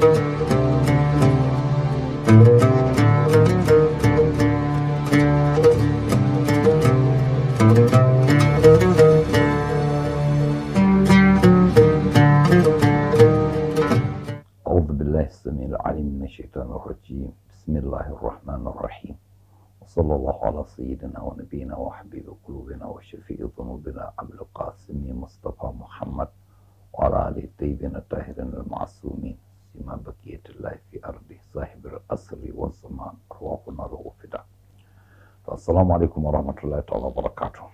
أعوذ بالله السميع العليم من الشيطان الرجيم بسم الله الرحمن الرحيم وصلى الله على سيدنا ونبينا وحبيب قلوبنا وشفيع ذنوبنا أبي القاسم مصطفى محمد وعلى آله الطيبين الطاهرين المعصومين سما بقية الله في أرضه صاحب الأسر والزمان أرواحنا له فداء السلام عليكم ورحمة الله تعالى وبركاته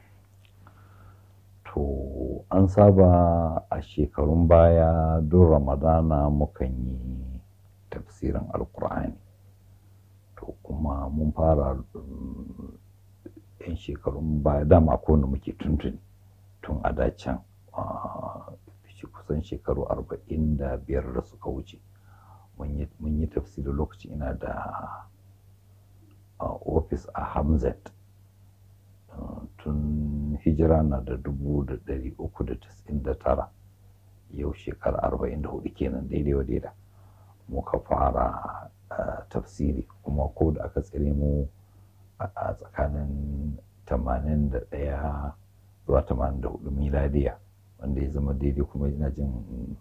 To, an saba a shekarun baya don Ramadana mukan yi tafsirin Alkur'ani. To, kuma mun fara mm, yan shekarun baya dama ko wanda muke tuntuni tun a dacen shi kusan shekaru arba'in da biyar da suka wuce. Mun yi- mun yi tafsirin lokacin ina da ofis a Hamzat. Uh, tun hijira na da dubu da ɗari uku da tasa'in da tara yau shekara arba'in da hudu kenan daidai wa daida muka fara uh, tafsiri kuma ko da aka tsire mu a a tsakanin tamanin da ɗaya zuwa tamanin da hudu miladiya wanda ya zama daidai kuma ina jin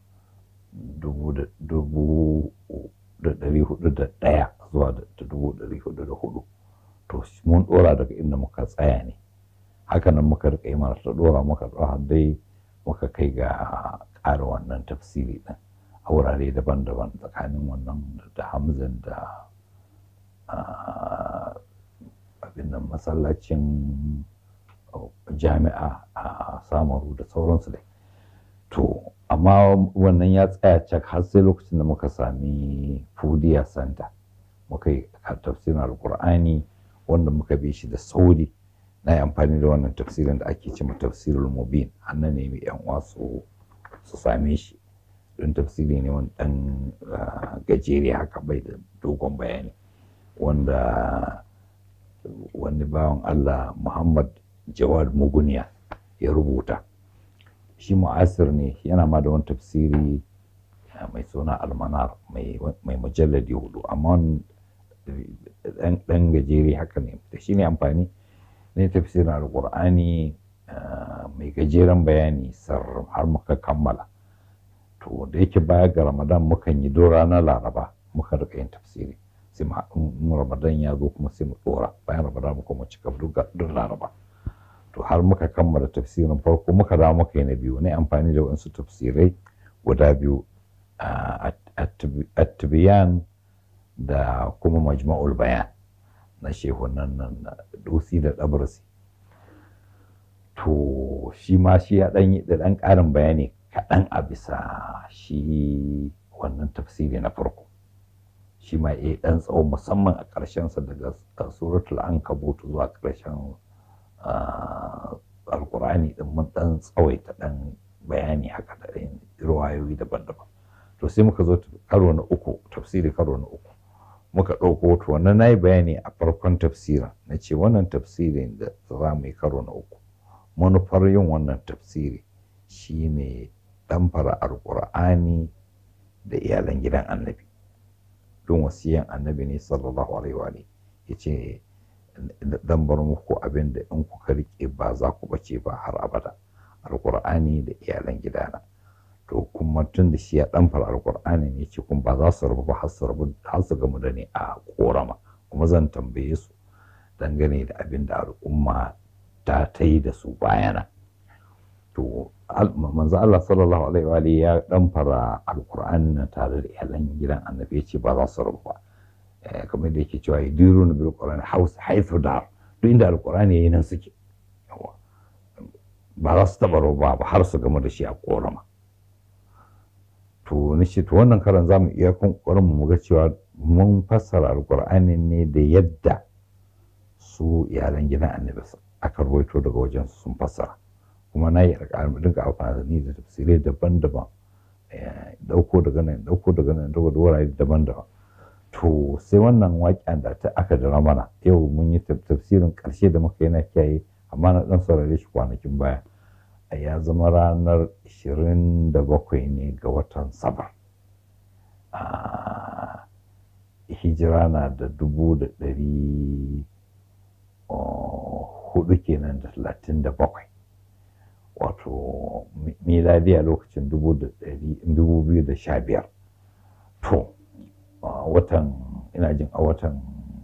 dubu da dubu da ɗari hudu da ɗaya zuwa da da dubu ɗari hudu da hudu to mun ɗora daga inda muka tsaya ne hakanan muka rika yi mana ta ɗora muka ɗora dai muka kai ga ƙara wannan tafsiri ɗin a wurare daban-daban tsakanin wannan da hamzan da ah, abin nan masallacin oh, jami'a a samaru da sauransu dai to amma wannan ya tsaya cak har sai lokacin da muka sami fudiya santa muka yi tafsirin alkur'ani wanda muka bi shi da sauri na yi amfani da wannan tafsirin da ake cewa tafsirul mubin annan ne mai yan uwa su su same shi don tafsiri ne wani dan ah, gajere haka bai da dogon bayani wanda wani bawan Allah Muhammad Jawad Muguniya ya rubuta shi mu'asir ne yana ma da wani tafsiri ah, mai suna almanar mai mai mujalladi hudu amma wani dan dan gajere haka ne da shi ne amfani ne tafsirin alkur'ani ah, mai gajeren bayani sar har muka kammala to da yake baya ga ramadan mukan yi do ranar laraba muka rika yin tafsiri sai ma in ramadan ya zo kuma sai mu dora bayan ramadan muka mu cika duk duk laraba to har muka kammala tafsirin farko muka dawo muka yi na biyu ne amfani da wasu tafsirai guda biyu ah, at- at-tibyan da kuma majma'ul bayan na shehunan nan na dusi da ɗabarsi to shi ma shi ya ɗan yi da ɗan ƙarin bayani kaɗan a bisa shi wannan tafsiri na farko shi ma ya ɗan tsawo musamman a ƙarshensa daga suratul ankabut zuwa ƙarshen ah, alkur'ani ɗin mun ɗan tsawaita ɗan bayani haka da ɗan ruwayoyi daban-daban to sai muka zo karo na uku tafsiri karo na uku muka ɗauko to wannan na yi bayani a farkon tafsirin na ce wannan tafsirin da za mu yi karo na uku manufar yin wannan tafsiri shine ɗamfara alƙur'ani da iyalan gidan annabi don wasiyan annabi ne sallallahu alaihi wa alihi ya ce dan bar muku abin da in kuka rike ba za ku bace ba har abada alƙur'ani da iyalan gidana to kuma tun da shi ya ɗamfara alƙur'ani ne ce kuma ba za su rabu ba har su rabu har su gamu da ni a ƙorama kuma zan tambaye su dangane da abin da al'umma ta ta yi da su bayana to al- manzo Allah sallallahu alaihi wa alihi ya ɗamfara alƙur'ani na tare da iyalan gidan annabi ya ce ba za su rabu ba Eh, kamar da yake cewa yadiruna bil qur'ani haus haythu dar duk inda alƙur'ani yayi nan suke Yawa. ba za su taɓa rabu ba har su gamu da shi a ƙorama to na ce to wannan karan za mu iya kokarin mu ga cewa mun fassara alkur'ani ne da yadda su iyalan gidan annabi aka rawaito daga wajen su sun fassara kuma na yi alƙalmi dinga amfani da tafsirai daban-daban eh, ɗauko daga nan ɗauko daga nan ɗauko da wurare daban-daban to sai wannan waƙen da ta aka jira mana yau mun yi taf- tafsirin ƙarshe da muka yi na kiyaye amma na ɗan saurare shi kwanakin baya ya zama ranar 27 ne ga watan safar hijira na da dubu da ɗari hudu kenan da talatin da bakwai wato miladiya lokacin dubu da ɗari dubu biyu da sha biyar to watan ina jin a watan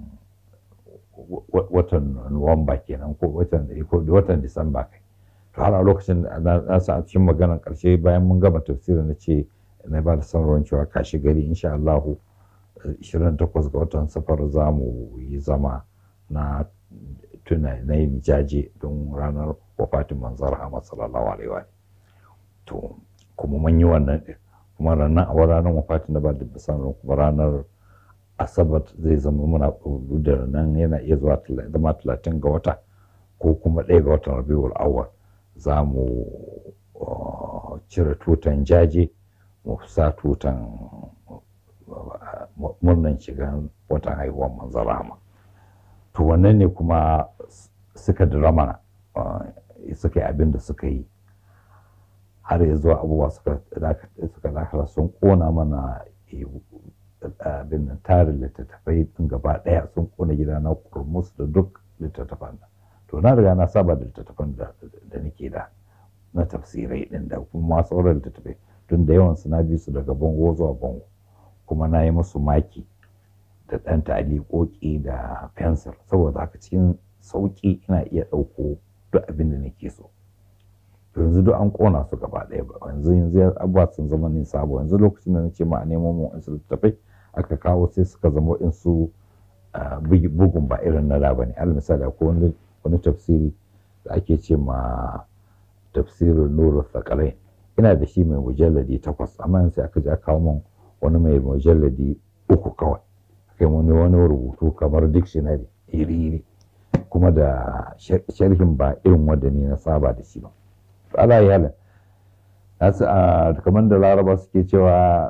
watan nuwamba kenan ko watan ko watan disamba kai to har a lokacin na sa cikin maganar karshe bayan mun gama tafsiri na ce na ba da sanarwar cewa kashi gari insha Allahu 28 ga watan safar za mu yi zama na tuna na yin jaje don ranar wafatin manzar Rahama sallallahu alaihi wa to kuma mun yi wannan din kuma ranar a ranar wafatin da ba da bisan kuma ranar asabar zai zama muna da nan yana iya zuwa zama talatin ga wata ko kuma ɗaya ga watan rabiul awwal za mu cire tutan jaje mu sa tutan murnan shigan watan haihuwar manzan Rahama to wannan ne kuma suka drama suka yi abin da suka yi har ya zuwa abubuwa suka dakara sun kona mana abin nan tarin littattafai din gaba daya sun kona gida na kurmus da duk littattafan to na riga na saba da littattafan da nake da na tafsirai din da kuma sauran littattafai tun da yawan su na bi su daga bango zuwa bango kuma na yi musu maki da ɗan ta'aliƙoƙi da fensir saboda haka cikin sauƙi ina iya ɗauko duk abin da nake so yanzu duk an ƙona su gaba ɗaya ba yanzu yanzu abubuwa sun zama ni sabo yanzu lokacin da nace ma a nemo mu wasu littattafai aka kawo sai suka zama in su bugun ba irin na da bane al misali akwai wani tafsiri da ake ce ma tafsirin nuru sakalai ina da shi mai mujalladi takwas amma yanzu aka je aka kawo min wani mai mujalladi uku kawai kai wani wani rubutu kamar dictionary iri-iri kuma da sharhin ba irin wanda ni na saba da shi ba ala yalin nasu a kamar da laraba suke cewa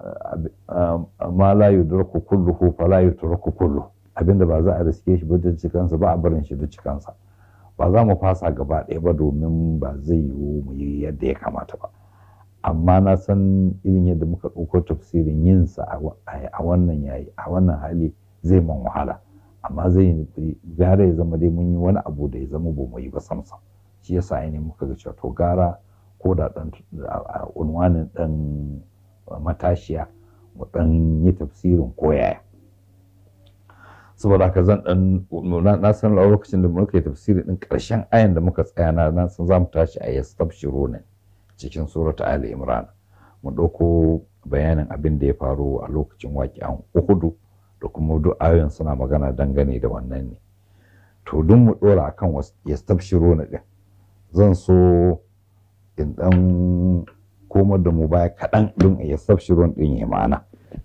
ma la yudraku kulluhu fa la yutraku kullu abinda ba za a riske shi ba da cikansa ba a barin shi da cikansa ba za mu fasa gaba ɗaya ba domin ba zai yiwu mu yi yadda ya kamata ba amma na san irin yadda muka ɗauko tafsirin yinsa a wannan yayi a wannan hali zai man wahala amma zai gara ya zama dai mun yi wani abu da ya zama ba mu yi ba samsam shi yasa ne muka ga cewa to gara ko da ɗan unwanin ɗan matashiya mu ɗan yi tafsirin ko yaya saboda haka zan ɗan na san lokacin da muka yi tafsiri ɗin ƙarshen ayan da muka tsaya na san za mu tashi a yastabshiru ne cikin surata Ali Imran mu ɗauko bayanin abin da ya faru a lokacin waƙi'an Uhudu da kuma duk ayoyin suna magana dangane da wannan ne to duk mu ɗora akan yastabshiru na ɗin zan so in ɗan komar da mu baya kaɗan don yastabshiru ɗin ya ma'ana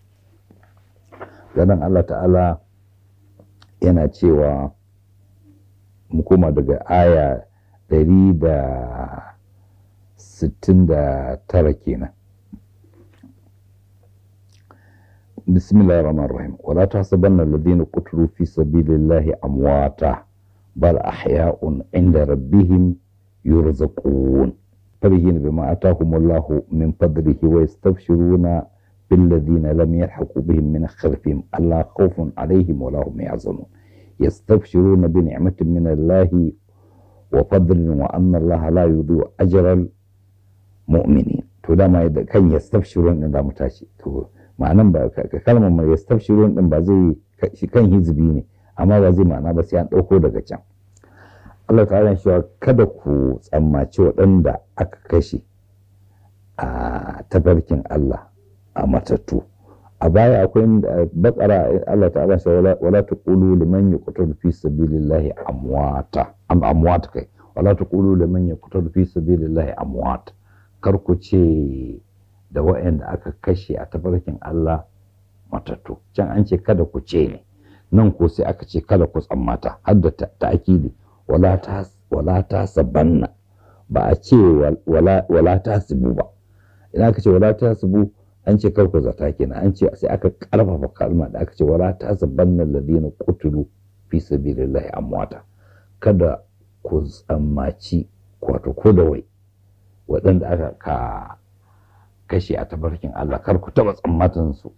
ganin Allah ta'ala yana cewa mu koma daga aya ɗari da sittin da tara kenan bismillahir rahmanir rahim wala tahsabanna alladhina qutilu fi sabilillahi amwata bal ahya'un 'inda rabbihim yurzaqun farihin bima atahumullahu min fadlihi wa yastabshiruna بالذين لم يلحقوا بهم من خلفهم ألا خوف عليهم ولا هم يحزنون يستبشرون بنعمة من الله وفضل وأن الله لا يضيع أجر المؤمنين to dama kan yastabshirun din za mu tashi to ma'anan ba kalmar mai yastabshirun din ba zai shi kan hizbi ne amma ba zai ma'ana ba sai an ɗauko daga can Allah ta'ala cewa kada ku tsammaci waɗanda aka kashe a tabarkin Allah a matattu a baya akwai bakara Allah ta'ala shi wala taqulu liman yuqtalu fi sabilillahi amwata am amwat kai wala taqulu liman yuqtalu fi sabilillahi amwat kar ku ce da waɗanda aka kashe a tafarkin Allah matattu can an ce kada ku ce ne nan ko sai aka ce kada ku tsammata har da ta'akidi wala ta wala ta sabanna ba a ce wala ta sibu ba idan aka ce wala ta sibu an ce kar ku zata kenan an ce sai aka karfafa kalma da aka ce wala ta sabanna alladhina qutilu fi sabilillahi amwata kada ku tsammaci wato ko da wai waɗanda aka ka kashe a tabarkin Allah kar ku taba tsammatin su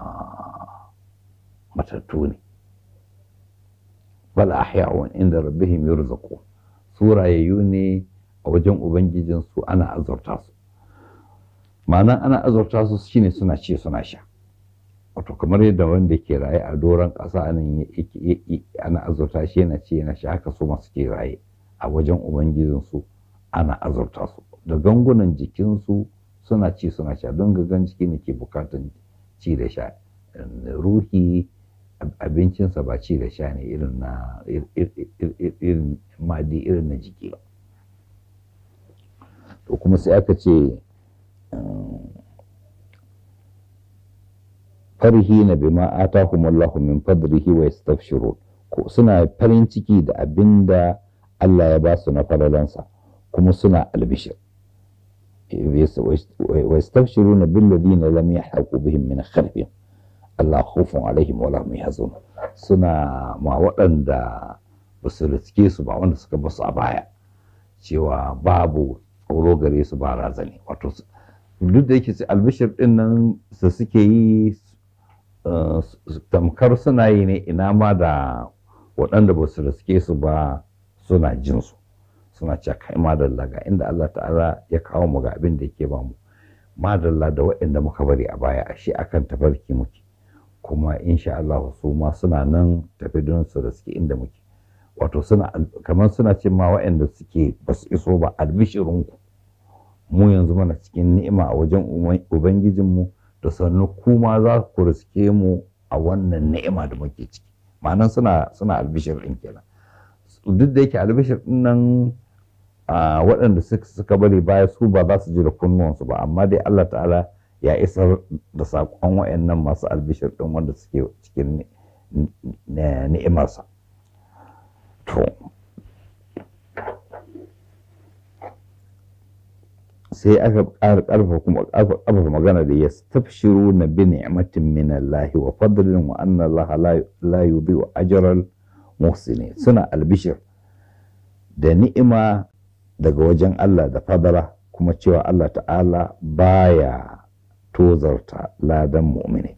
matattu ne bal ahya'un inda rabbihim yurzaqun su rayayyu ne a wajen ubangijin su ana azurta su ma'ana ana azurta su shine suna ci suna sha wato kamar yadda wanda ke raye a doron ƙasa nan ana azurta shi yana ci yana sha haka su masu ke raye a wajen ubangijin su ana azurta su da gangunan jikinsu suna ci suna sha don gagan jiki ne ke bukatan ci da sha ruhi abincinsa ba ci da sha ne irin na irin madi irin na jiki ba to kuma sai aka ce farhi na bima atahumullahu min fadlihi wa yastafshirun ko suna farin ciki da abinda Allah ya ba su na falalansa kuma suna albishir wa yastafshiruna bil ladina lam yahqu bihim min khalfihim Allah khufun alaihim wala hum yahzanun suna ma waɗanda ba su riske su ba wanda suka basu a baya cewa babu tsoro gare su ba razani wato duk da yake albishir din nan su suke yi tamkar suna yi ne ina ma da waɗanda ba su riske su ba suna jin su suna cewa kai madalla ga inda Allah ta'ala ya kawo mu ga abin da yake ba mu madalla da waɗanda muka bari a baya ashe akan tafarki muke kuma insha Allah su ma suna nan tafi don su riske inda muke wato suna kamar suna ce ma waɗanda suke ba su iso ba albishirinku mu yanzu mana cikin ni'ima a wajen ubangijinmu da sannu kuma za ku riske mu a wannan ni'ima da muke ciki ma'anan suna suna albishir ɗin kenan duk da yake albishir ɗin nan waɗanda suka bari baya su ba za su ji da kunnuwansu ba amma dai Allah ta'ala ya isar da saƙon waɗannan masu albishir ɗin wanda suke cikin ni'imarsa to sai aka ƙara ƙarfa kuma ƙarfafa magana da ya tafshiru na bi ni'matin min Allah wa fadlin wa anna Allah la yudhi'u ajral muhsinin suna albishir da ni'ima daga wajen Allah da fadala kuma cewa Allah ta'ala baya tozarta ladan mu'mini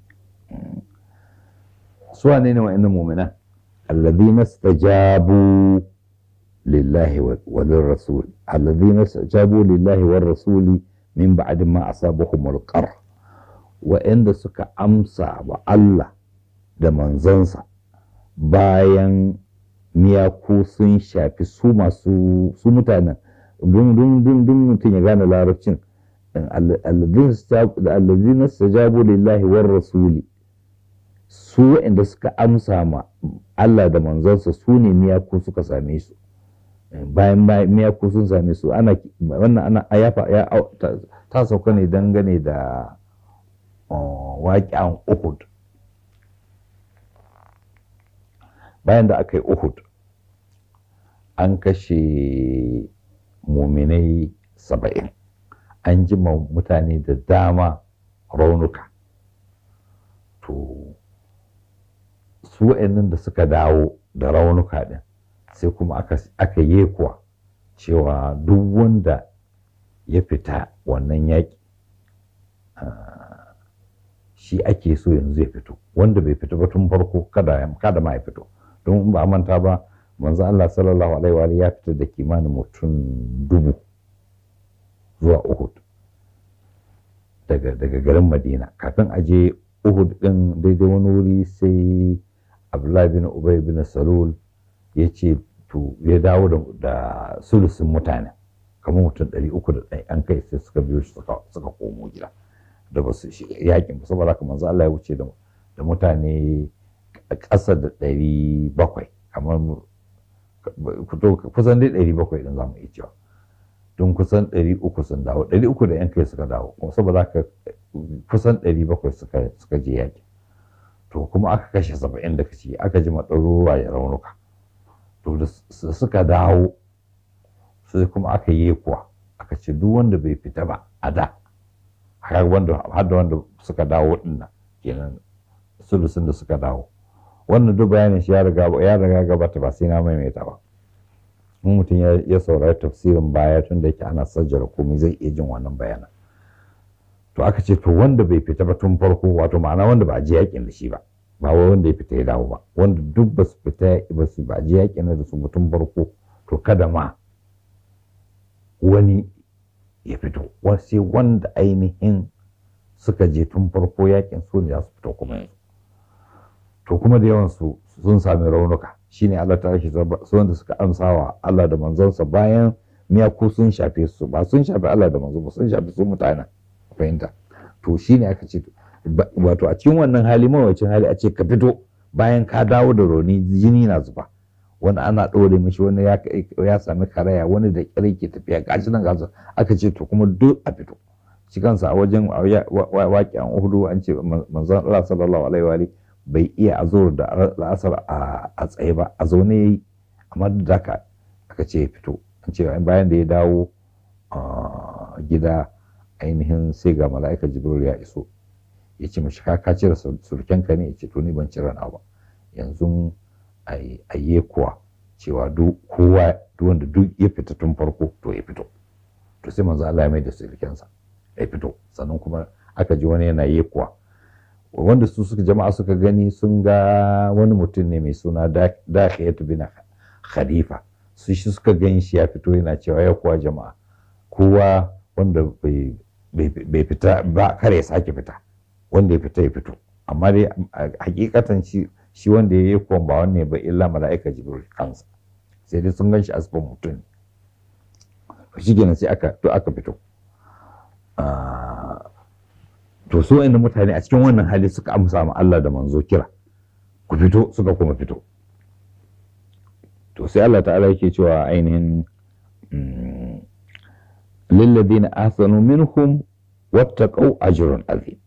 su wane ne wa'annan mu'minan alladhina istajabu lillahi wa lirrasul alladhina istajabu lillahi war rasuli min ba'di ma asabahum alqar wa'anda suka amsa wa Allah da manzansa bayan miyaku sun shafi su masu su mutanen dun mutum ya gane larabcin allazina stajabu lillahi war rasuli su waɗanda suka amsa ma Allah da manzansa su ne miyaku suka same su bayan miyaku sun same su ana wannan ana ayafa ya ta sauka ne dangane da waƙi'an Uhud bayan da aka yi Uhud an kashe muminai saba'in an ji mutane da dama raunuka to su nan da suka dawo da raunuka din sai kuma aka yi kuwa cewa duk wanda ya fita wannan yaƙi shi ake so yanzu ya fito wanda bai fito ba tun farko kada ma ya fito don ba manta ba manzo Allah sallallahu alaihi wa ya fita da kimanin mutum dubu zuwa Uhud daga daga garin Madina kafin a je Uhud din daidai wani wuri sai Abdullahi bin Ubay bin Salul ya ce to ya dawo da, da sulusun mutane kamar mutum ɗari uku da ɗaya an kai sai suka biyo shi suka komo gida da ba su yakin ba saboda haka manzo Allah ya wuce da mutane ƙasa da ɗari bakwai kamar kusan dai ɗari bakwai ɗin za mu iya cewa don kusan ɗari uku sun dawo ɗari uku da yan kai suka dawo kuma saboda haka kusan ɗari bakwai suka je yaƙi to kuma aka kashe saba'in da kaci aka ji maɗaruruwa ya raunuka to da suka dawo sai kuma aka yi kuwa aka ce duk wanda bai fita ba a da har da wanda suka dawo ɗin kenan sulusun da suka dawo wannan duk bayanin shi ya riga ya riga gabata ba sai na maimaita ba in mutum ya saurari tafsirin baya tun da yake ana sajjara komai zai iya jin wannan bayanan to aka ce to wanda bai fita ba tun farko wato ma'ana wanda ba a je yakin da shi ba ba wai wanda ya fita ya dawo ba wanda duk ba su fita ba su ba je yakin da su tun farko to kada ma wani ya fito sai wanda ainihin suka je tun farko yakin su ne za su fito kuma yanzu to kuma da yawan su sun sami raunuka shine Allah ta rashi su wanda suka amsawa Allah da manzonsa bayan miyaku sun shafe su ba sun shafe Allah da manzo ba sun shafe su mutane fahimta to shine aka ce wato a cikin wannan hali mawacin hali a ce ka fito bayan ka dawo da rauni jini na zuba wani ana ɗore mishi wani ya sami karaya wani da ƙyar ke tafiya gashi nan gasu aka ce to kuma duk a fito shi kansa a wajen waƙi an uhudu an ce manzon Allah sallallahu alaihi wa bai iya azur da la'asar a tsaye ba a zaune yayi amma duk da aka ce ya fito an ce bayan da ya dawo gida ainihin sai ga mala'ika jibril ya iso ya ce mashi ka cire surkenka ne ya ce to ni ban cire na ba yanzu a yi kuwa cewa kowa wanda duk ya fita tun farko to ya fito to sai manzo Allah ya mai da surkensa ya fito sannan kuma aka ji wani yana yi kuwa wanda su suka jama'a suka gani sun ga wani mutum ne mai suna Dakhiyatu bin Khalifa su shi suka gani shi ya fito yana cewa ya kuwa jama'a kowa wanda bai fita ba kare ya sake fita wanda ya fita ya fito amma dai hakikatan shi shi wanda ya yi kuwan ba wanne ba illa mala'ika jibril kansa sai dai sun gan shi asibin mutum shi kenan sai aka to aka fito to su wa'annan mutane a cikin wannan hali suka amsa ma Allah da manzo kira ku fito suka kuma fito to sai Allah ta'ala yake cewa ainihin lilladina ahsanu minhum wattaqau ajrun azim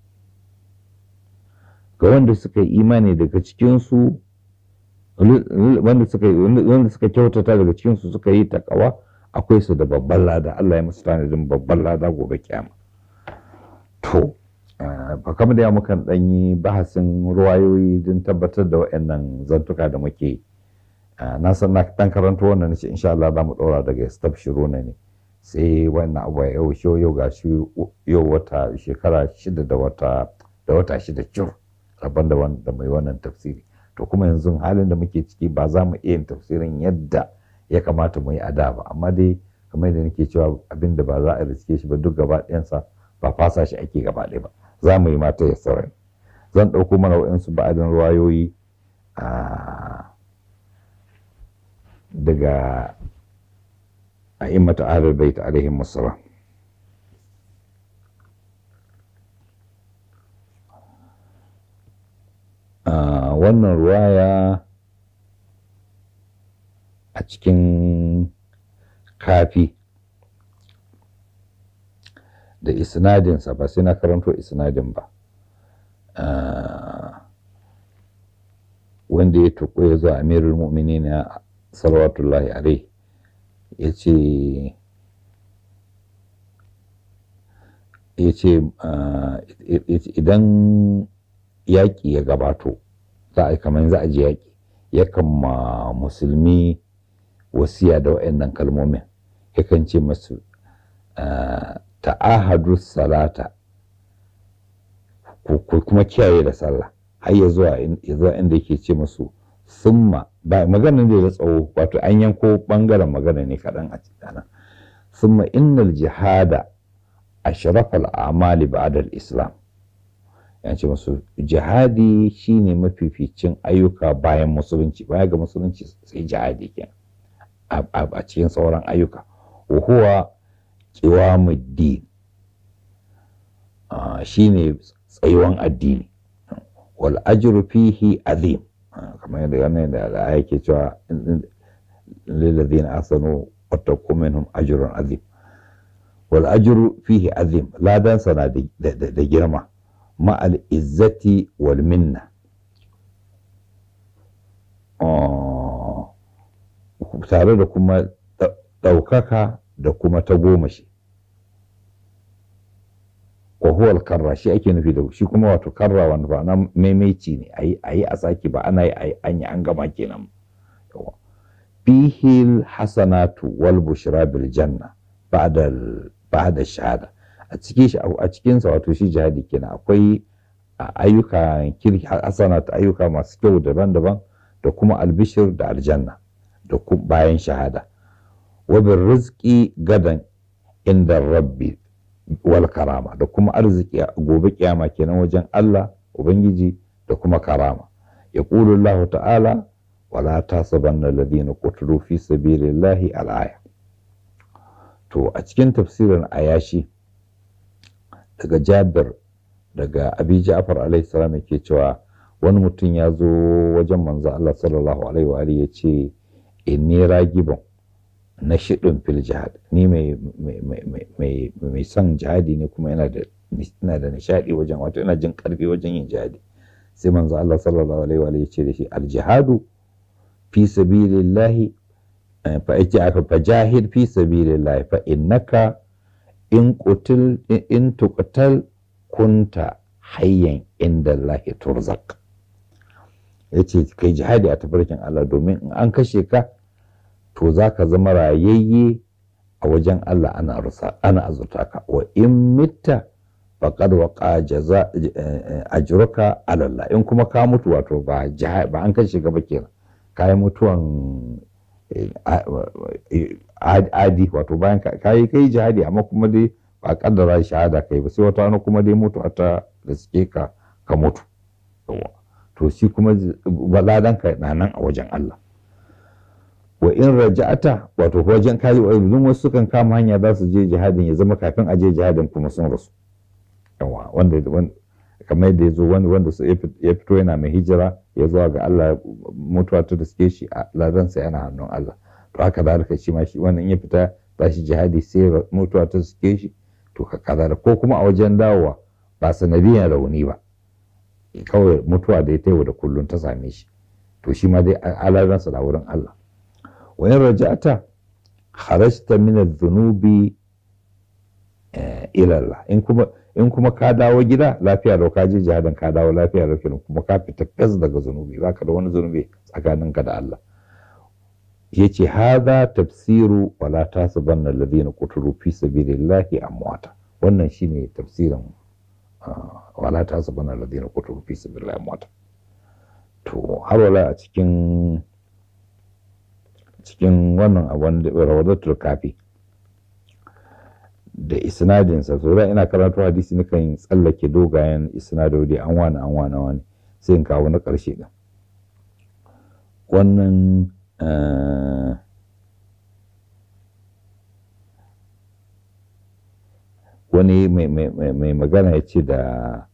ga wanda suka yi imani daga cikin su wanda suka wanda suka kyautata daga cikin su suka yi takawa akwai su da babban lada Allah ya musu tanadin babban lada gobe kiyama to ba kamar da ya mukan dan yi bahasin ruwayoyi don tabbatar da waɗannan zantuka da muke na san na dan karanto wannan nace insha Allah za mu ɗora daga stabshiruna ne sai wannan abu ya yau shi yau ga shi yau wata shekara shida da wata da wata shida cur rabon da da mai wannan tafsiri to kuma yanzu halin da muke ciki ba za mu iya yin tafsirin yadda ya kamata mu yi a da ba amma dai kamar yadda nake cewa abin da ba za a riske shi ba duk gaba ɗayansa ba fasa shi ake gaba ɗaya ba za mu yi mata ya sauran zan ɗauko mana waɗansu ba'adin ruwayoyi daga a'immatu ahlul bait alaihim assalam wannan ruwaya a cikin kafi da isnadinsa ba sai na karanto isnadin ba wanda ya tuko ya zo amirul mu'minin salawatullahi alaihi ya ce ya ce idan yaƙi ya gabato za a yi kamar za a je yaƙi yakan ma musulmi wasiya da waɗannan kalmomin yakan ce masu ta'ahadu salata ko kuma kiyaye da sallah har ya zuwa inda yake ce masu summa ba maganin da ya tsawo wato an yanko bangaren magana ne kaɗan a cikin summa innal jihada ashrafal a'mali ba'da al-islam ya ce musu jihadi shine mafificin ayyuka bayan musulunci baya ga musulunci sai jihadi kenan a cikin sauran ayyuka wa huwa qiwamuddin shine tsayuwan addini wal ajru fihi azim kamar yadda wannan da aya ke cewa lillazina asanu wattaqu minhum ajrun azim wal ajru fihi azim ladan sana da girma ma al izzati wal minna tare da kuma ɗaukaka da kuma ta goma shi wa huwa karra shi ake nufi da shi kuma wato karra wanda ba na maimaici ne ayi ayi a saki ba ana yi an yi an gama kenan fihil hasanatu wal bushra bil janna ba'da ba'da shahada a a cikin shi a cikin sa wato shi jihadi kenan akwai ayyuka kirki hasanat ayyuka masu kyau daban-daban da kuma albishir da aljanna da bayan shahada wa bin rizqi gadan inda rabbi wal karama da kuma arziki a gobe kiyama kenan wajen Allah ubangiji da kuma karama yaqulu Allah ta'ala wala tasabanna alladhina qutilu fi sabilillahi al-aya to a cikin tafsirin ayashi daga Jabir daga Abi Ja'far alaihi salam yake cewa wani mutum ya zo wajen manzo Allah sallallahu alaihi wa alihi yace inni ragibun na shiɗin fil jihad ni mai mai son jihadi ne kuma ina da ina da nishadi wajen wato ina jin karfi wajen yin jihadi sai manzo Allah sallallahu alaihi wa alihi yace da shi al jihadu fi sabilillahi fa aka fa jahid fi sabilillahi fa innaka in qutil in tuqtal kunta hayyan inda Allah turzaq yace kai jihadi a tafarkin Allah domin in an kashe ka to zaka zama rayayye a wajen Allah ana rusa ana azurta ka wa in mitta faqad waqa jaza ajruka ala Allah in kuma ka mutu wato ba ba an kashe ka ba kenan kayi mutuwan adi wato bayan kayi kai jihadi amma kuma dai ba kaddara shahada kai ba sai wata wani kuma dai mutu ta da suke ka ka mutu to shi kuma baladan ka na nan a wajen Allah wa in raja'ata wato wajen kayi wa wasu sukan kama hanya za su je jihadin ya zama kafin a je jihadin kuma sun rasu yawa wanda kamar yadda ya zo wanda ya fito yana mai hijira ya zuwa ga Allah mutuwa ta da suke shi a ladansa yana hannun Allah to haka da shi ma shi wannan ya fita za shi jihadi sai mutuwa ta suke shi to ka kaza ko kuma a wajen dawowa ba sanadiyan rauni ba kawai mutuwa da ya taiwa da kullum ta same shi to shi ma dai aladansa da wurin Allah wa in raja'ata kharajta min adh-dhunubi ila Allah in kuma in kuma ka dawo gida lafiya lau ka je jihadin ka dawo lafiya lau kenan kuma ka fita fes daga zunubi baka da wani zunubi tsakaninka da Allah yace hadha tafsiru wala tasibanna alladhina qutilu fi sabilillahi amwata wannan shine tafsirin wala tasibanna alladhina qutilu fi sabilillahi amwata to har wala a cikin cikin wannan abun rawadatul kafi da isnadinsa so da ina karatu hadisi nukan tsallake dogayen isnadodi an wani an wani wani sai in kawo na ƙarshe ɗin wannan wani mai magana ya ce da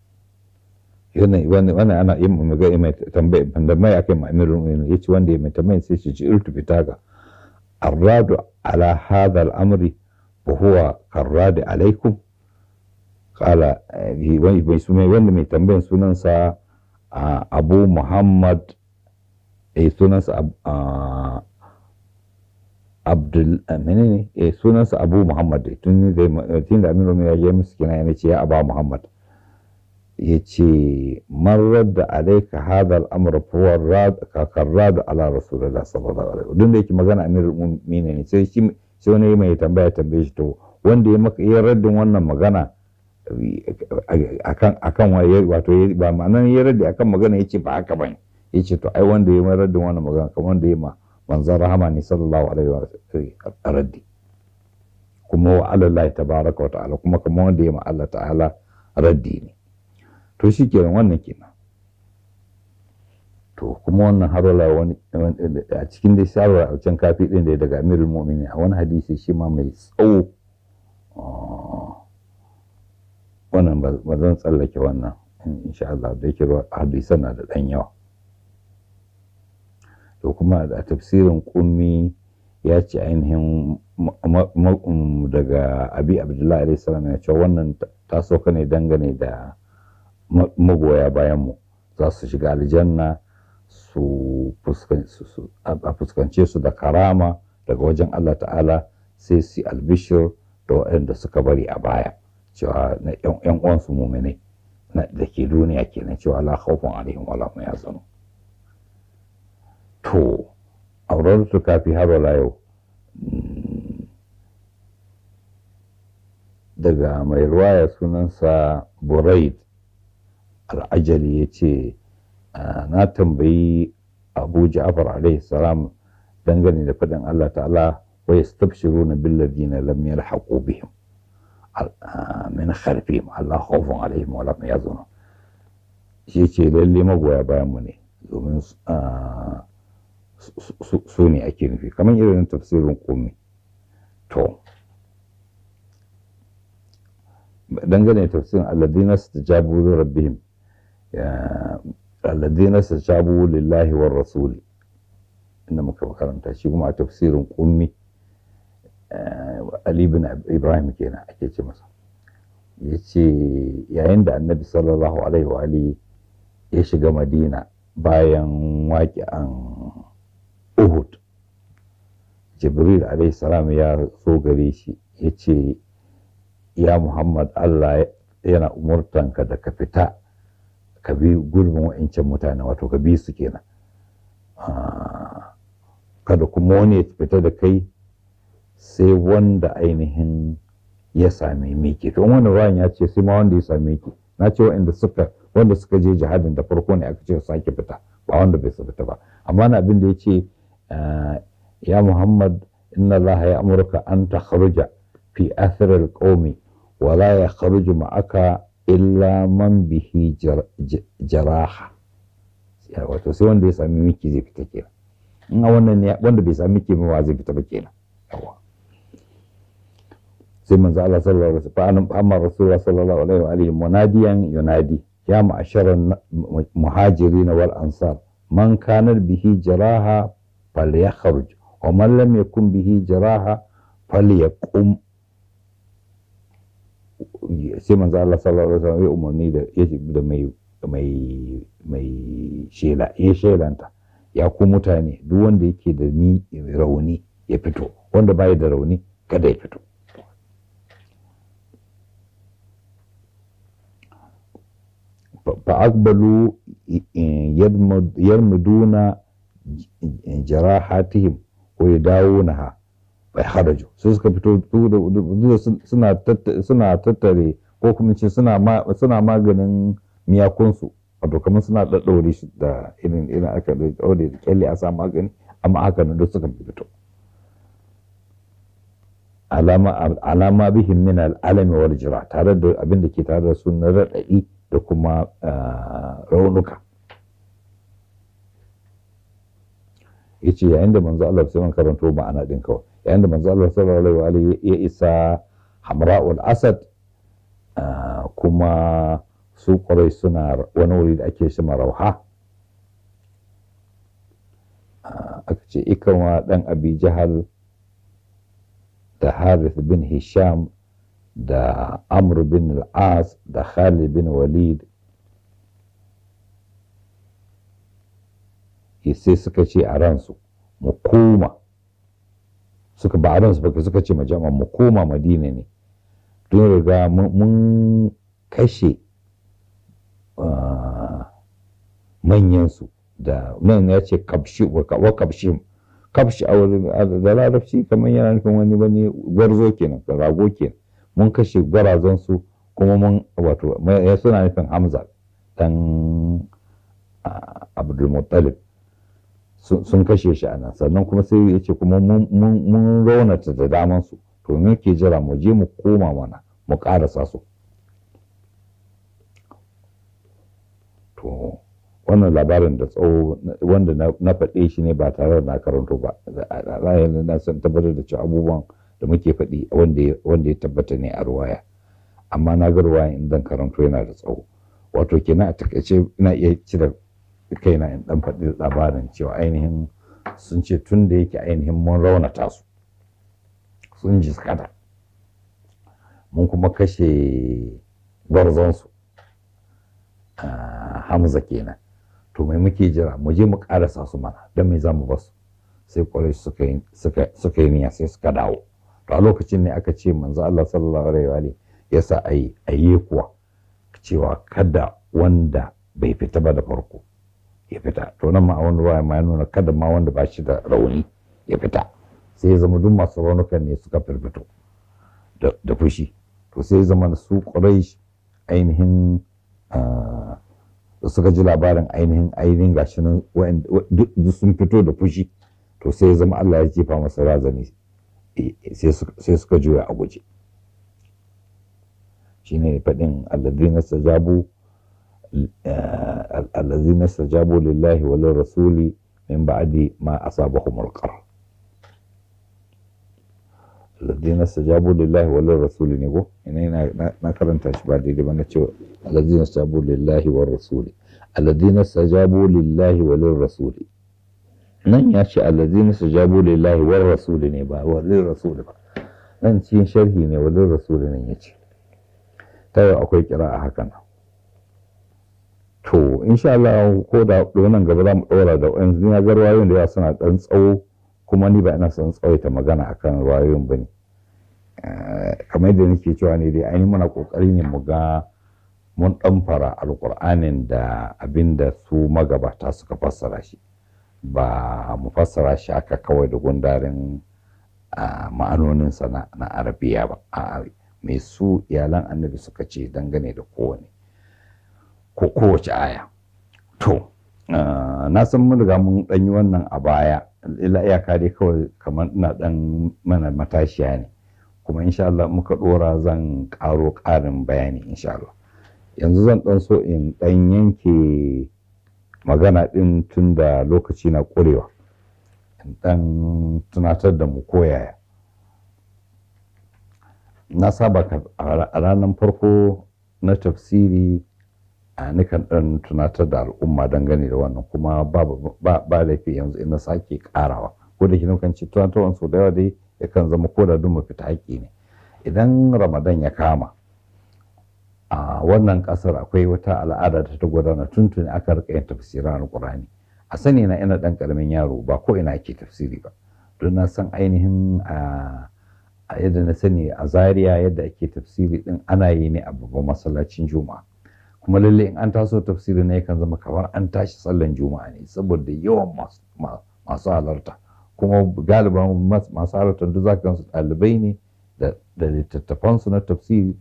wani ana yin magana mai tambaya tambaya akai ma'amirin ya ce wanda ya mai tambaya sai ce ci irtu fitaga arradu ala hadha al-amri وهو كالراد عليكم قال wanda mai tambayin sunansa abu muhammad eh sunansa abdul menene eh sunansa abu muhammad tun da tun da aminu ya je musu kina yana ce ya aba muhammad ya ce marar da alaika hadha al-amr fa rad ka karrad ala rasulullah sallallahu alaihi wasallam duk da yake magana amirul mu'minin ne sai shi sai wani mai tambaya tambaye shi to wanda ya maka ya raddin wannan magana akan akan wato ba ma'anan ya raddi akan magana yace ba haka bane yace to ai wanda ya raddin wannan magana kamar wanda ya ma manzon rahama ne sallallahu alaihi wa raddi kuma wa alallahi tabaraka wa ta'ala kuma kamar wanda ya ma Allah ta'ala raddi ne to shikenan wannan kenan to kuma wannan harola wani a cikin dai shawarar a can kafi din da daga amirul mu'minin a wani hadisi shi ma mai tsawo wannan ba zan tsallake wannan insha Allah da yake hadisan na da dan yawa to kuma a tafsirin kummi ya ce ainihin daga abi abdullahi alaihi salam ya ce wannan ta sauka ne dangane da magoya bayan mu za su shiga aljanna su a fuskance su da karama daga wajen Allah ta'ala sai su albishir da waɗanda suka bari a baya cewa na ‘yan uwansu muminai da ke duniya kenan cewa la khawfun alaihim wala hum yahzanun to auren su kafi har wala yau daga mai ruwaya sunansa buraid al'ajali ya ce na tambayi abu ja'far alaihi salam dangane da faɗin Allah ta'ala wa yastabshiruna billadhina lam yalhaqu bihim min khalfihim Allah khawfun alaihim wa lam yazunun shi ce lalle magoya bayan mu ne domin su ne ake nufi kamar irin tafsirin komi to dangane tafsirin alladina stajabu li rabbihim alladina stajabu lillahi war rasuli inda muka karanta shi kuma a tafsirin kummi Ali bin Ibrahim kenan ake ce masa ya ce yayin da annabi sallallahu alaihi wa ya shiga madina bayan waƙi'an uhud jibril alaihi salam ya so gare shi ya ce ya muhammad allah yana umurtanka da ka fita ka bi gurbin wa'incan mutane wato ka bi su kenan kada kuma wani ya fita da kai sai wanda ainihin ya same miki to wani ruwan ya ce sai ma wanda ya same ki na ce wa'inda suka wanda suka je jihadin da farko ne aka ce sake fita ba wanda bai su fita ba amma na abin da ya ce ya muhammad inna allaha ya amurka an ta kharuja fi athar alqawmi wa la ya kharuju ma'aka illa man bihi jaraha wato sai wanda ya sami miki zai fita kenan in a wannan ne wanda bai sami miki ba zai fita ba kenan yawa sai manzo Allah sallallahu alaihi wasallam fa amma rasulullah sallallahu alaihi wa alihi munadiyan yunadi ya ma'asharan muhajirin wal ansar man kana bihi jaraha falyakhruj wa man lam yakun bihi jaraha falyaqum sai manzo Allah sallallahu alaihi wasallam ya umarni da da mai mai mai shela ya shelanta ya ku mutane duk wanda yake da ni rauni ya fito wanda bai da rauni kada ya fito فأقبلوا يرمدون جراحاتهم ويداونها فخرجوا sai suka fito suna tattare ko kuma ce suna maganin miyakunsu wato kamar suna ɗaɗɗaure shi da irin irin aka ɗaure da kyalle a sa magani amma haka nan duk suka fito alama bihin min al'alami wal jira tare da abin da ke tare da su na raɗaɗi da kuma raunuka ya ce yayin da manzo Allah sai man karanto ma'ana din kawai yayin da manzo Allah sallallahu alaihi wa ya isa hamra'ul asad kuma su kwarai suna wani wuri da ake shi marauha aka ce ikarwa dan abi jahal da harith bin hisham da amr bin al-as da khalid bin walid sai suka ce a ransu mu koma suka ba a ransu ba suka ce majama mu koma madina ne don riga mun kashe manyansu da nan ya ce kabshi wa kabshi kabshi a wurin da larabci kamar yana nufin wani wani gwarzo kenan rago kenan mun kashe gwarazansu kuma mun wato ya suna nufin hamza dan abdulmuttalib sun kashe shi a nan sannan kuma sai ya ce kuma mun raunata da damansu to me ke jira mu je mu koma mana mu karasa su to wannan labarin da tsawo wanda na faɗe shi ne ba tare da na karanto ba ra'ayin na san tabbatar da cewa abubuwan da muke faɗi wanda ya tabbata ne a ruwaya amma na ga ruwaya in dan karanto yana da tsawo wato kenan a takaice ina iya cire kaina in dan faɗi labarin cewa ainihin sun ce tun da yake ainihin mun raunata su sun jiskata mun kuma kashe gwarzonsu hamza kenan to mai muke jira mu je mu karasa su mana don me za mu basu sai kwarai suka yi niyya sai suka dawo to a lokacin ne aka ce manzo Allah sallallahu alaihi wa ya sa ayi ayi kuwa cewa kada wanda bai fita ba da farko ya fita to nan ma a wani ruwa ma ya nuna kada ma wanda ba shi da rauni ya fita sai ya zama duk masu raunukan ne suka firfito da fushi to sai zama su quraish ainihin da suka ji labarin ainihin ainihin gashi nan duk sun fito da fushi to sai zama Allah ya jefa masa razani sai suka juya a guje shine faɗin alladhina stajabu alladhina stajabu lillahi wa lirrasuli min ba'di ma asabahum alqar alladhina stajabu lillahi wa lirrasuli ne go ina na karanta shi ba daidai ba na ce alladhina stajabu lillahi wa rasuli alladhina stajabu lillahi wa lirrasuli nan ya ce alladhina stajabu lillahi wa rasuli ne ba wa lirrasuli ba nan cikin sharhi ne wa lirrasuli ne ya ce ta yau akwai kira a hakan to insha Allah ko da wannan gaba za mu ɗora da wani na ga ruwayoyin da yawa suna ɗan tsawo kuma ni ba ina son tsawaita magana akan ruwayoyin ba ne kamar yadda nake cewa ne dai ainihin muna ƙoƙari ne mu ga mun ɗamfara alƙur'anin da abin da su magabata suka fassara shi ba mu fassara shi aka kawai da gundarin ma'anoninsa na arabiya ba a mai su iyalan annabi suka ce dangane da kowane ko kowace aya to na san mun riga mun ɗan yi wannan a baya ila iyaka dai kawai kamar ina ɗan mana matashiya ne kuma insha Allah muka ɗora zan ƙaro ƙarin bayani insha Allah yanzu zan ɗan so in ɗan yanke magana ɗin tun da lokaci na ƙurewa in ɗan tunatar da mu koyaya na saba a ranar farko na tafsiri a nikan ɗan tunatar da al'umma dangane da wannan kuma ba laifi yanzu ina sake ƙarawa ko da kina kan ci tunatarwar sau da yawa dai yakan zama ko da duk mafita haƙƙi ne idan ramadan ya kama a wannan ƙasar akwai wata al'ada ta gudana tuntuni aka rika yin tafsirin alƙur'ani a sani na ina ɗan ƙaramin yaro ba ko ina ake tafsiri ba don na san ainihin a a yadda na sani a zaria yadda ake tafsiri din ana yi ne a babban masallacin juma'a kuma lalle in an taso tafsiri ne yakan zama kamar an tashi sallan juma'a ne saboda yawan masu halarta kuma galiban masu halarta duk za ka su ɗalibai ne da littattafansu na tafsiri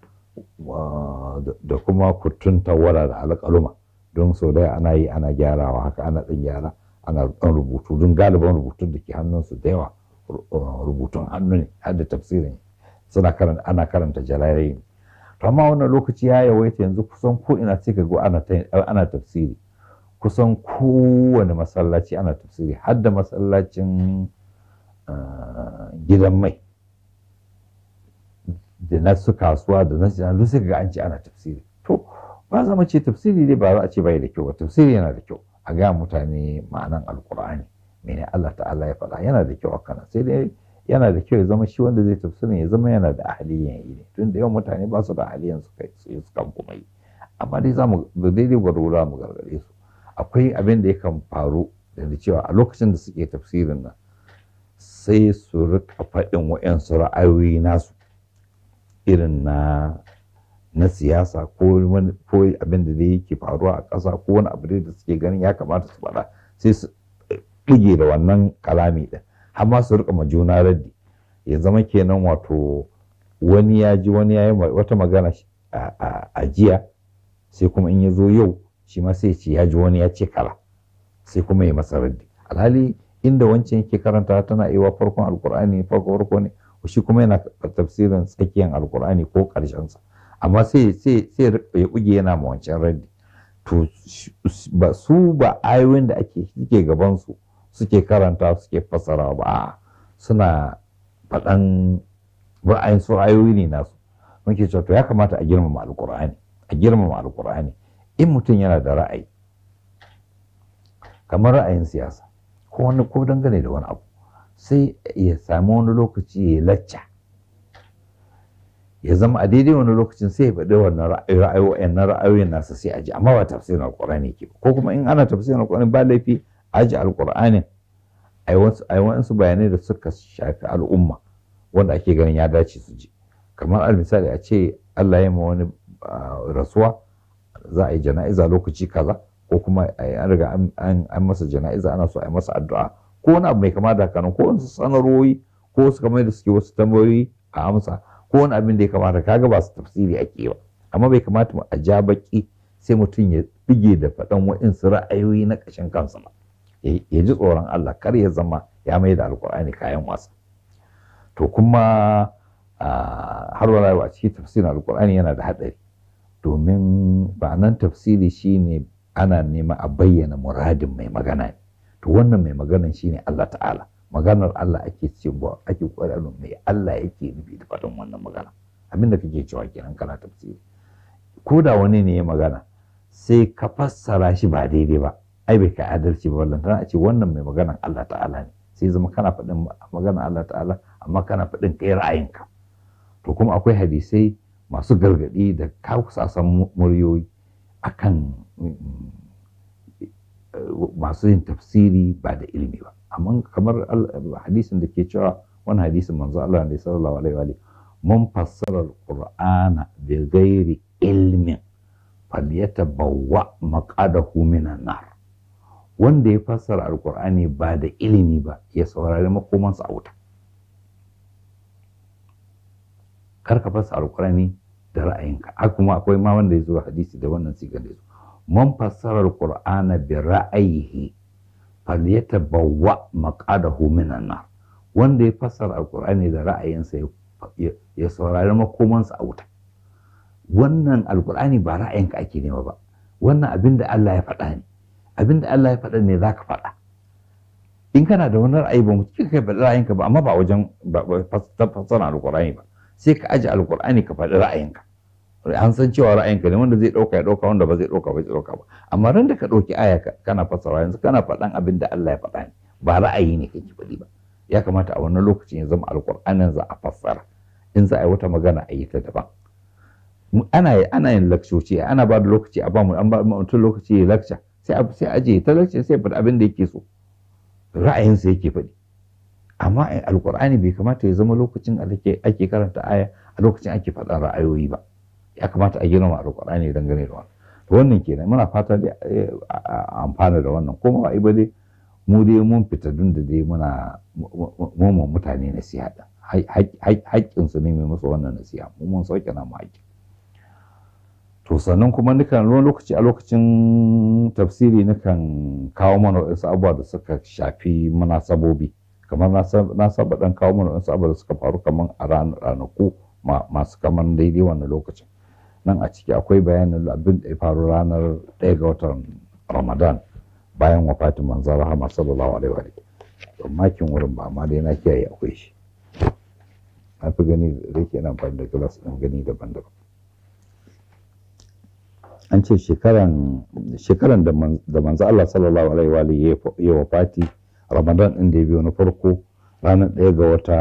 da kuma kutun tawara da alƙaluma don sau da ana yi ana gyarawa haka ana ɗan gyara ana ɗan rubutu don galiban rubutun da ke hannunsu da yawa rubutun hannu ne har da tafsirin suna karanta ana karanta jalarai ne to amma wannan lokaci ya yawaita yanzu kusan ko ina sai ga ana ana tafsiri kusan kowane masallaci ana tafsiri har da masallacin gidan mai da na su kasuwa da na duk sai ga an ce ana tafsiri to ba zama ce tafsiri dai ba za a ce bai da kyau ba tafsiri yana da kyau a ga mutane ma'anan alkur'ani mene Allah ta'ala ya faɗa yana da kyau a kana sai dai yana da kyau ya zama shi wanda zai tafsirin ya zama yana da ahaliyan yi ne tun da yawan mutane ba su da ahaliyan su kai su su kan kuma yi amma dai za mu da daidai gwargwaro mu gargare su akwai abin da yakan faru da cewa a lokacin da suke tafsirin nan sai su rika faɗin wa'yansu ra'ayoyi nasu irin na na siyasa ko wani ko abin da dai yake faruwa a ƙasa ko wani abu da suke ganin ya kamata su faɗa sai su ɗige da wannan kalami ɗin har ma su rika ma juna raddi ya zama kenan wato wani ya ji wani ya yi wata magana a jiya sai kuma in ya zo yau shi ma sai ce ya ji wani ya ce kala sai kuma ya masa raddi alhali inda wancan yake karanta tana iya farkon alkur'ani farko farko ne shi kuma yana tafsirin tsakiyar alkur'ani ko karshen sa amma sai sai sai ya buge yana ma wancan raddi to ba su ba ayoyin da ake suke gaban su suke karanta suke fassara ba suna faɗan ra'ayin su ra'ayoyi ne nasu muke cewa to ya kamata a girmama alkur'ani a girmama alkur'ani in mutum yana da ra'ayi kamar ra'ayin siyasa ko wani ko dangane da wani abu sai ya sami wani lokaci ya lacca ya zama a daidai wani lokacin sai ya faɗi wannan ra'ayoyin na ra'ayoyin nasa sai a ji amma ba tafsirin alkur'ani ke ko kuma in ana tafsirin alkur'ani ba laifi a ji alkur'anin a yi wasu bayanai da suka shafi al'umma wanda ake ganin ya dace su ji kamar al misali a ce Allah ya ma wani rasuwa za a yi jana'iza lokaci kaza ko kuma an riga an masa jana'iza ana so a yi masa addu'a ko wani abu mai kama da haka ko wasu sanarwoyi ko wasu kamar da suke wasu tambayoyi a amsa ko wani abin da ya kamata kaga ba su tafsiri ake ba amma bai kamata a ja baki sai mutum ya bige da faɗan waɗansu ra'ayoyi na ƙashin kansa ba ya ji tsoron Allah kar ya zama ya mai da alkur'ani kayan wasa to kuma har wala a cikin tafsirin alkur'ani yana da haɗari domin ba nan tafsiri shine ana nema a bayyana muradin mai magana ne to wannan mai maganan shine Allah ta'ala maganar Allah ake cewa ake ƙwararru mai Allah yake nufi da faɗin wannan magana abin da kake cewa kenan kana tafsiri ko da wani ne ya magana sai ka fassara shi ba daidai ba ai bai kai adalci ba wallan tana ce wannan mai maganan Allah ta'ala ne sai zama kana faɗin maganar Allah ta'ala amma kana faɗin kai ra'ayinka to kuma akwai hadisai masu gargaɗi da kakusasan muryoyi akan masu yin tafsiri ba da ilimi ba amma kamar hadisin da ke cewa wani hadisin manzo Allah ne sallallahu alaihi wa mun fassara alqur'ana bi ghairi ilmin falyatabawwa maqadahu minan nar wanda ya fassara alqur'ani ba da ilimi ba ya saurari makomansa a wuta kar ka fassara alqur'ani da ra'ayinka haka kuma akwai ma wanda ya zo hadisi da wannan sigar da ya zo man fassara alqur'ana bi ra'ayihi falyatabawwa maqadahu minan nar wanda ya fassara alqur'ani da ra'ayinsa ya saurari makomansa a wuta wannan alqur'ani ba ra'ayinka ake nema ba wannan abin da Allah ya faɗa ne abin da Allah ya faɗa ne zaka faɗa in kana da wani ra'ayi ba mu kika kai faɗi ra'ayinka ba amma ba wajen fassara alqur'ani ba sai ka aje alqur'ani ka faɗi ra'ayinka an san cewa ra'ayinka ne wanda zai ɗauka ya ɗauka wanda ba zai ɗauka ba zai ɗauka ba amma ran da ka ɗauki aya kana fassara yanzu kana faɗan abin da Allah ya faɗa ne ba ra'ayi ne kake faɗi ba ya kamata a wannan lokacin ya zama alƙur'anin za a fassara in za a yi wata magana a yi ta daban ana ana yin lakcoci ana ba da lokaci a ba mu an ba mutum lokaci ya lakca sai sai aje ta lakca sai faɗi abin da yake so ra'ayinsa yake faɗi amma alƙur'ani bai kamata ya zama lokacin ake karanta aya a lokacin ake faɗan ra'ayoyi ba ya kamata a girma alƙur'ani dangane da wannan to wannan kenan muna fata dai a amfana da wannan kuma ba dai mu dai mun fita dun da dai muna mu mutane nasiha din haƙƙin su ne mai musu wannan nasiha mu mun sauke na mu haƙƙi to sannan kuma nukan wani lokaci a lokacin tafsiri nukan kawo mana wasu abubuwa da suka shafi munasabobi kamar na saba dan kawo mana wasu abubuwa da suka faru kamar a ranaku masu kamar daidai wannan lokacin nan a ciki akwai bayanin abin da ya faru ranar ɗaya ga watan ramadan bayan wafatin manzan rahama sallallahu alaihi wa sallam makin wurin ba amma dai na kiyaye akwai shi na fi gani da yake yana amfani da glass ɗin gani daban-daban an ce shekaran shekaran da manzo Allah sallallahu alaihi wa alihi ya wafati ramadan ɗin da ya biyo na farko ranar ɗaya ga wata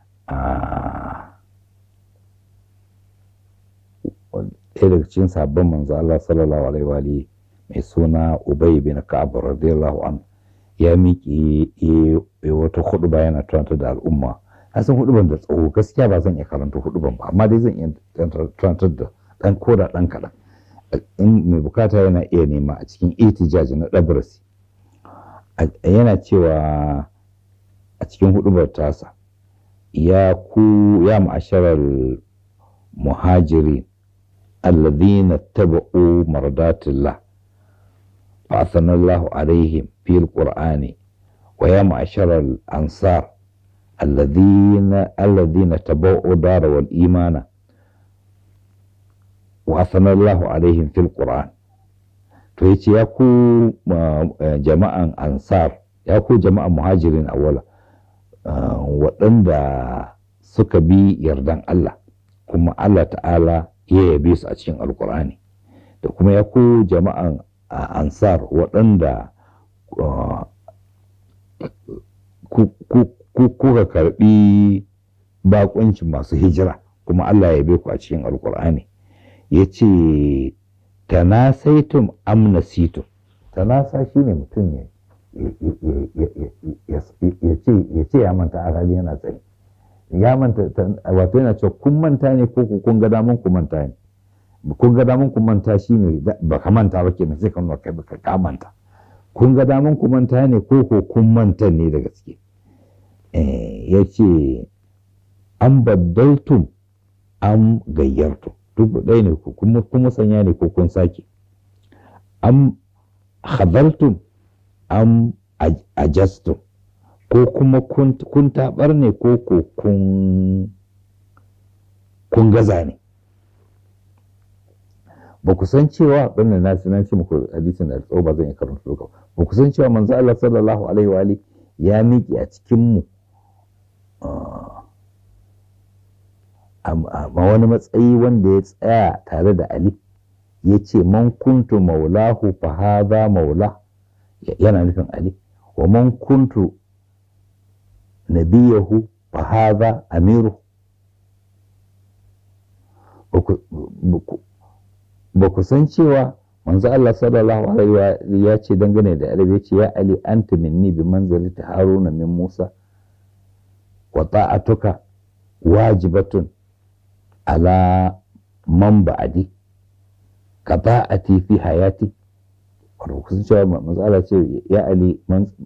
ɗaya daga cikin sabon manzo Allah sallallahu alaihi wa mai suna Ubay bin Ka'ab radiyallahu an ya miƙe ya wata huɗuba yana tunanta da al'umma na san huɗuban da tsawo gaskiya ba zan iya karanta huɗuban ba amma dai zan iya tunantar da ɗan koda ɗan kaɗan in mai bukata yana iya nema a cikin itijaji na ɗabrasi yana cewa a cikin huɗubar tasa ya ku ya ma'asharar muhajirin الذين اتبعوا مرضات الله فأثنى الله عليهم في القرآن ويا معشر الأنصار الذين الذين تبعوا دار والإيمان وأثنى الله عليهم في القرآن فيتي يكو جماعة أنصار يكو جماعة مهاجرين أولا وعند سكبي يردان الله كما الله تعالى ya yabe su a cikin alkur'ani da kuma ya ku jama'an ansar waɗanda kuka karɓi baƙuncin masu hijira kuma Allah ya yabe ku a cikin alkur'ani ya ce tanasaitum amnasitum tanasa shi ne mutum ya ce ya manta a hali yana tsaye ya manta wato yana cewa kun manta ne ko kun ga damun ku manta ne kun ga damun ku manta shine ba ka manta ba kenan sai ka nuna kai baka ka manta kun ga damun ku manta ne ko ko kun manta ne da gaske eh yace an baddaltum am gayyartu duk ɗaya ne ku kuma kuma sanya ne ko kun sake am khadaltum am ajastum ko kuma kun taɓar ne ko ko kun kun gaza ne ba ku san cewa wannan na na ce muku hadisin da tsawo ba zan yi karanta duka ba ku san cewa manzo Allah sallallahu alaihi wa alihi ya miƙe a cikin mu a wani matsayi wanda ya tsaya tare da Ali ya ce man kuntu maulahu fa hadha maula yana nufin Ali wa man kuntu nabiyahu fa hadha amiru ba ku san cewa manzo Allah sallallahu alaihi wa ya ce dangane da Ali ya ce ya Ali anta minni bi manzilati Haruna min Musa wa ta'atuka wajibatun ala man ba'adi ka ta'ati fi hayati wato ku san cewa manzo Allah ce ya Ali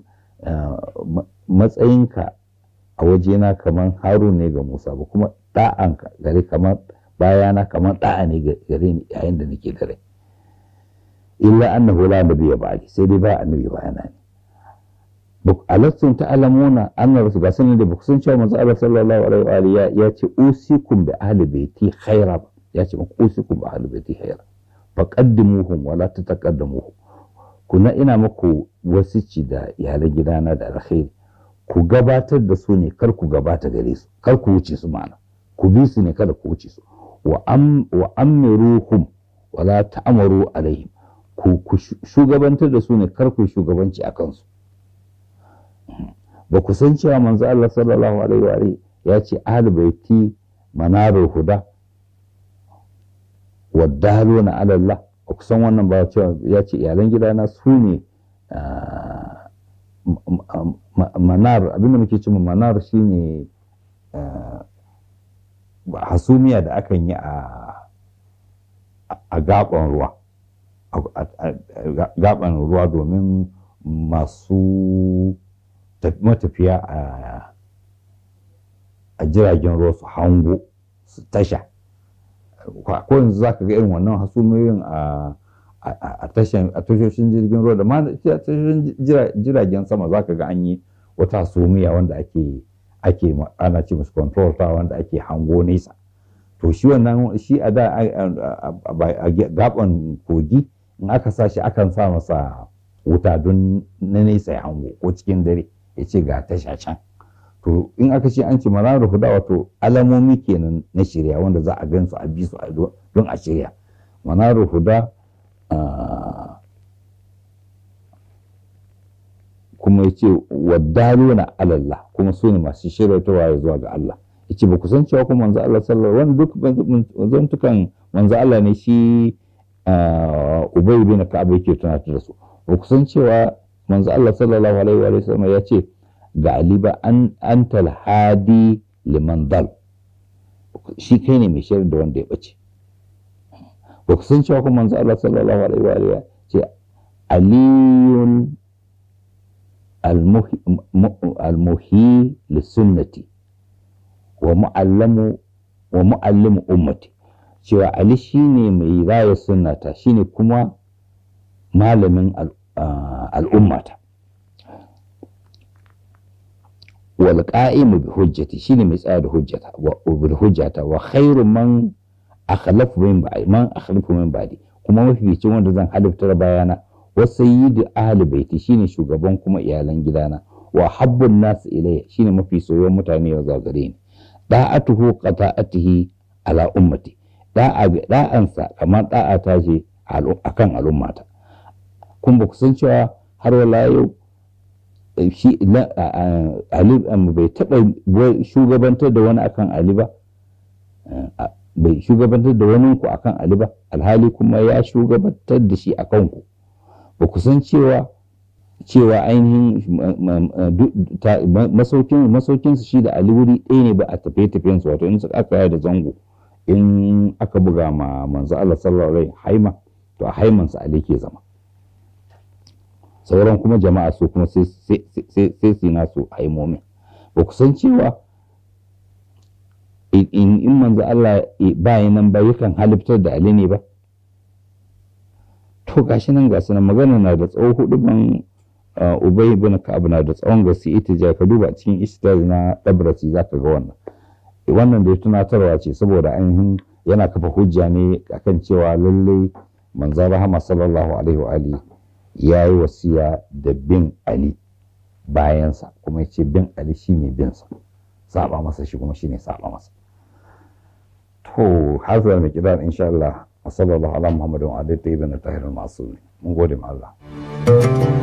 matsayinka a wajena kamar Harun ne ga Musa ba kuma ɗa'anka gare kamar bayana kamar ɗa'a ne gare ni yayin da nake da rai illa annahu la nabiyya ba'di sai dai ba annabi bayana ne alattun ta'lamuna anna rasul ga sanin da ba san cewa manzo Allah sallallahu alaihi wa alihi ya ce usikum bi ahli baiti khaira ya ce muku usikum bi ahli baiti khaira faqaddimuhum wa la tataqaddamuhum kuna ina muku wasici da iyalan gidana da alkhairi ku gabatar da su ne kar ku gabata gare su kar ku wuce su ma'ana ku bi su ne kada ku wuce su wa amiruhum wa la ta'amaru alaihim ku shugabantar da su ne kar ku shugabanci a kansu ba ku san cewa manzo Allah sallallahu alaihi wa ya ce ahli baiti manarul huda wa daluna ala Allah ba ku san wannan ba cewa ya ce iyalan gidana su ne manar abinda muke cewa manar shine hasumiya da akan yi a gaban ruwa gaban ruwa domin masu matafiya a jiragen ruwa su hango su tasha ko yanzu za ka ga irin wannan hasumiyoyin a tashoshin jirgin ruwa da ma tashoshin jiragen sama za ka ga an yi wata hasumiya wanda ake ake ana ce musu control ta wanda ake hango nesa to shi wannan shi a da a gaban kogi in aka sa shi akan sa masa wuta don na nesa ya hango ko cikin dare ya ce ga tasha can to in aka ce an ce marar huda wato alamomi kenan na shirya wanda za a gan su a bi su don a shirya manar huda kuma ya ce waddalu na alallah kuma su ne masu shiryatarwa ya zuwa ga Allah ya ce ba ku san cewa kuma manzo Allah sallallahu wani duk zantukan manzo Allah ne shi Ubay bin Ka'ab yake tunatar da su ba ku san cewa manzo Allah sallallahu alaihi wa sallam ya ce ga Ali ba an antal hadi liman dal shi kai ne mai shirin da wanda ya bace ba ku san cewa kuma manzo Allah sallallahu alaihi wa sallam ya ce aliyun المحيي للسنة ومعلم ومعلم أمتي cewa Ali shine mai raya sunnata shine kuma malamin al'ummata wal qa'imu bi hujjati shine mai tsaya da hujjata wa bil hujjata wa khairu man akhlafu min ba'di man akhlafu min ba'di kuma mafificin wanda zan halittar bayana wa sayyidu ahli baiti shine shugaban kuma iyalan gidana wa habbun nas ilayya shine mafi soyayyen mutane ya zuwa gare ni da'atuhu qata'atihi ala ummati da'a bi da'ansa kamar da'a ta ce akan al'ummata kun ba ku san cewa har wala yau shi Ali bai taɓa shugabantar da wani akan Ali ba bai shugabantar da wani ku akan Ali ba alhali kuma ya shugabantar da shi akan ku ba ku san cewa cewa ainihin masaukin masaukin su shi da Ali wuri ɗaya ne ba a tafiye tafiyen su wato in su aka da zango in aka buga ma manzo Allah sallallahu alaihi haima to a haiman sa Ali ke zama sauran kuma jama'a su kuma sai sai sai su nasu haimomin ba ku san cewa in in manzo Allah ba nan ba yakan halittar da Ali ne ba to gashi nan gasu nan magana na da tsawo hudu ban Ubay ibn Ka'ab na da tsawon gaske ita ka duba cikin istaz na Dabrasi zaka ga wannan wannan da ya tunatarwa ce saboda ainihin yana kafa hujja ne akan cewa lallai manzan rahama sallallahu alaihi wa alihi ya yi wasiya da bin Ali bayansa kuma ya ce bin Ali shine binsa saba masa shi kuma shine saba masa to hazar mai kidan insha Allah sallallahu ala muhammadin wa alihi tayyibin tahirul masu mun gode ma Allah